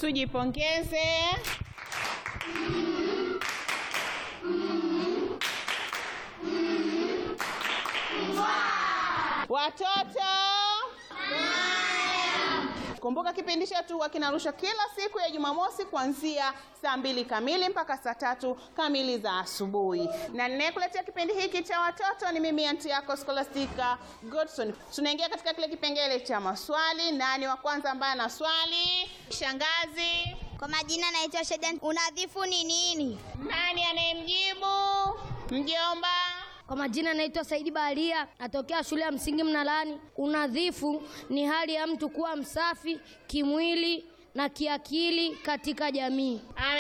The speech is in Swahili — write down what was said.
Tujipongeze. Watoto kumbuka kipindi chetu huwa kinarushwa kila siku ya Jumamosi kuanzia saa mbili kamili mpaka saa tatu kamili za asubuhi, na ninayekuletea kipindi hiki cha watoto ni mimi anti yako Scholastica Godson. Tunaingia katika kile kipengele cha maswali. Nani wa kwanza ambaye ana swali? Shangazi. Kwa majina naitwa Shedan. Unadhifu ni nini? Nani anayemjibu? Mjomba. Kwa majina naitwa Saidi Baharia, natokea shule ya msingi Mnalani. Unadhifu ni hali ya mtu kuwa msafi kimwili na kiakili katika jamii. Ame